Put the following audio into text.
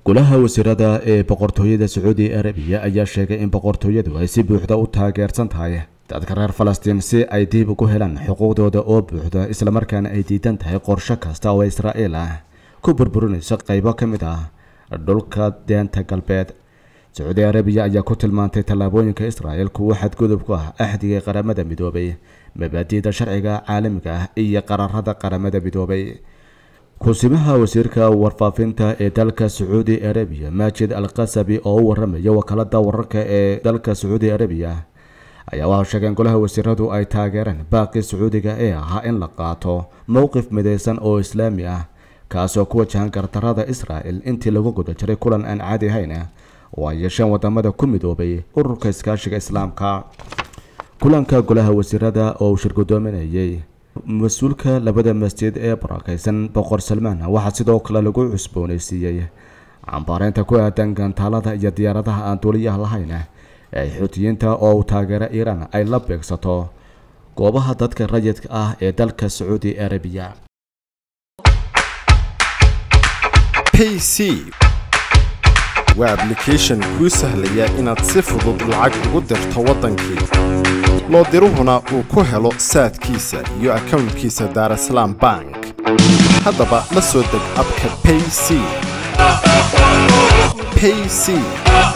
golaha wasiirada ee boqortooyada sacuudi arabiya ayaa sheegay in boqortooyadu ay si buuxda u taageersan tahay dadka reer falastiin si ay dib ugu helaan xuquuqdooda oo buuxda islamarkaana ay diidan tahay qorsho kasta oo israa'iil ah ku burburinayso qaybo ka mid ah dhulka deenta galbeed sacuudi arabiya ayaa ku tilmaantay tallaabooyinka israa'il kuwo xadgudub ku ah axdiga qaramada midoobay mabaadi'da sharciga caalamiga ah iyo qararada qaramada midoobay kusimaha wasiirka warfaafinta ee dalka sacuudi arabiya maajid al qasabi oo u waramaya wakaalada wararka ee dalka sacuudi arabiya ayaa waxaa sheegeen golaha wasiiradu ay taageereen baaqii sacuudiga ee ahaa in la qaato mowqif midaysan oo islaami ah kaasoo ku wajahan gardarada israa'il intii lagu guda jiray kulan aan caadi ahayn oo ay yeesheen wadamada ku midoobay ururka iskaashiga islaamka kulanka golaha wasiirada oo uu shirgudoominayay mas-uulka labada masjid ee barakeysan boqor salmaan waxaa sidoo kale lagu cusbooneysiiyey cambaareynta ku aadan gantaalada iyo diyaaradaha aan duuliyaha lahayn ee xuutiyiinta oo uu taageero iiraan ay la beegsato goobaha dadka rayidka ah ee dalka sacuudi arabiya pc waa ablication kuu sahlaya inaad si fudud lacag ugu dirto waddankii loo diruhuna uu ku helo saadkiisa iyo akownkiisa daarasalaam bank haddaba la soo deg abka payc payc